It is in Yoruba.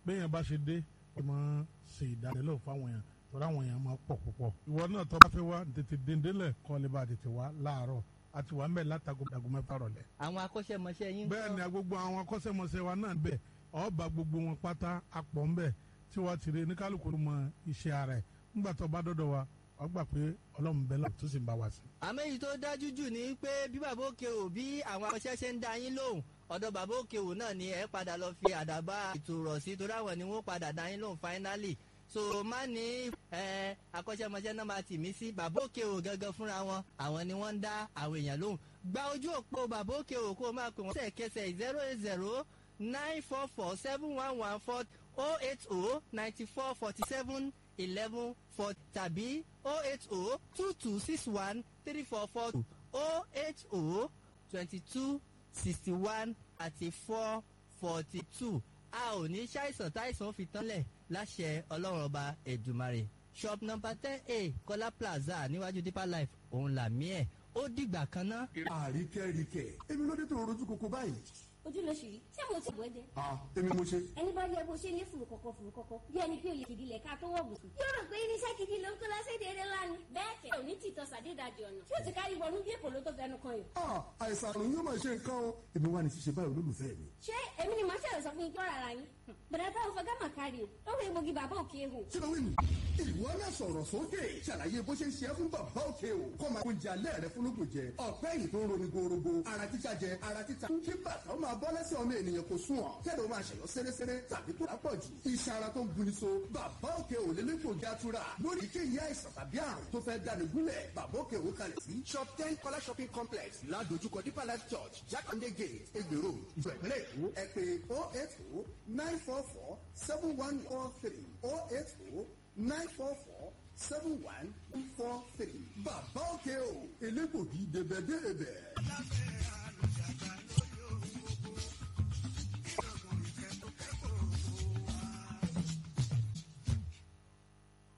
béèyàn bá ṣe dé ó máa ṣe ìdánilẹ́wò fáwọn èèyàn tọ́ra àwọn èèyàn máa pọ̀ púpọ̀ ìwọ náà tọ́ bá fẹ́ wá tètè dèndélẹ̀ kọ́ lè bá tètè wá láàárọ̀ àti wà ń bẹ̀ látago dàgọ́ mẹ́fà rọ̀lẹ́. àwọn akọ́ṣẹ́mọṣẹ́ yín bẹ́ẹ̀ ni gbogbo àwọn akọ́ṣẹ́mọṣẹ́ wa náà bẹ̀ ọba gbogbo wọn pátá apọ̀ ń bẹ̀ tí wọ́n ti rí ní kálukú mọ iṣẹ́ ara ẹ̀ nígbà tó bá dọ́dọ̀ wa wọ́n gbà pé ọlọ́run bẹ́ẹ̀ lọ́ọ̀ tó sì ń bá wa sí. àmọ́ èyí tó dájú jù ni pé bí bàbá òkè ò bí àwọn akọ́ṣẹ́ ṣe ń dá yín lóhùn ọ̀dọ̀ bàbá òkè ò náà ni ẹ padà lọ fi àdàbà ètò rọ̀ sí torí àwọn ni wọ́n padà dá yín lóhùn finally so má ní ẹ akọ́ṣẹ́mọṣẹ́ náà máa tì mí sí bàbá òkè ò gangan fúnra wọn àwọn ni wọ́n ń dá àwọn èèyàn lóhùn gba ojú òpó bàbá òkè ò kó o máa pè wọ́n sẹ̀kẹsẹ̀ zero eight zero nine four four seven one one four oh eight oh ninety four forty seven eleven four tàbí oh eight oh two two six one three four four two oh eight oh twenty two sixty one àti four forty two a ò ní ṣàìsàn táìsàn fi tánlẹ̀ láṣẹ ọlọ́run ọba ẹ̀dùmarè shop number ten a kọ́lá plaza níwájú deeper life òun làmí ẹ̀ ó dìgbà kan ná. àríkẹ́ríkẹ́ èmi ló dé tó rojú koko báyìí. ojú ló ṣì rí ṣé mo ti bọ̀ ẹ́ jẹ. ah èmi mo ṣe. ẹni bá yẹ bó ṣe ní fùrù kọ̀kọ̀ fùrù kọ̀kọ̀ bí ẹni pé òye kìdí lẹ̀ ká tó wọ̀ bùsùn. yóò rò pé irinṣẹ́ kìdí ló ń kó lọ́sẹ̀ déédéé lánàá. bẹ́ẹ̀ kẹ̀ òní tìtọ́ sàdédàjì ọ̀nà tí ó ti kárí wọnú bí èkó ló tó fẹnu kan yìí. ah àìsàn àrùn yóò máa ṣe nǹkan o èmi wà ní ṣíṣe báyìí olólùfẹ́ mi. ṣé èmi ni màá ṣẹlẹ̀ sọ fún yín kí ọ̀rọ̀ ara yín. bẹ̀rẹ̀ táwọn fẹ́ gámà kárí o ó wọ egbògi bàbá òkè ehò. kí ló wí nù. ìwọ náà sọ̀rọ̀ sókè ṣàlàyé bó ṣe ń ṣe é fún bàbá òkè o kọ́ máa oúnjẹ alẹ́ rẹ fún lóògùn jẹ ọ̀pẹ́ yìí tó ń roni gorogo ara títa jẹ ara títa kí bàtà ó máa bọ́ lẹ́sẹ̀ ọmọ ènìyàn kò sùn ọ̀ kẹ́lẹ́ ó máa ṣẹ̀yọ́ sẹ́rẹ́sẹ́rẹ́ tàbí tó lápọ̀ jù iṣan ara tó ń guni so bàbá òkè ò lè lẹ́kọ̀ọ́ játura lórí kéyìí àìsàn tàbí àrùn tó fẹ́ dání gúnlẹ̀ bàbá òkè ò kalẹ̀ sí shop ten kọ́lá shopping complex ládojúkọ deeper life church jákàndé gate egbèrò ìgbẹ̀gbẹ̀rẹ̀ èkó ẹ pé oh eight oh nine four four seven one four three oh eight oh nine four four seven one four three bàbá òkè o elégbògi débẹ̀débẹ̀.